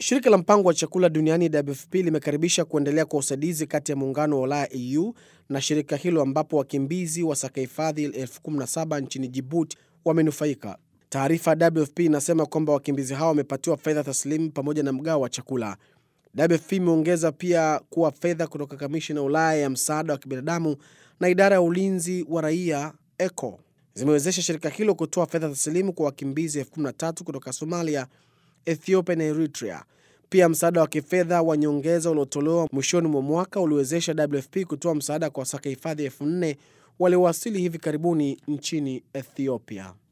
Shirika la mpango wa chakula duniani WFP limekaribisha kuendelea kwa usaidizi kati ya muungano wa Ulaya EU na shirika hilo ambapo wakimbizi wasaka hifadhi elfu kumi na saba nchini Jibuti wamenufaika. Taarifa ya WFP inasema kwamba wakimbizi hao wamepatiwa fedha taslimu pamoja na mgao wa chakula. WFP imeongeza pia kuwa fedha kutoka kamishina ya Ulaya ya msaada wa kibinadamu na idara ya ulinzi wa raia ECHO zimewezesha shirika hilo kutoa fedha taslimu kwa wakimbizi elfu kumi na tatu kutoka Somalia, Ethiopia na Eritrea. Pia msaada wa kifedha wa nyongeza uliotolewa mwishoni mwa mwaka uliwezesha WFP kutoa msaada kwa wasaka hifadhi elfu nne waliowasili hivi karibuni nchini Ethiopia.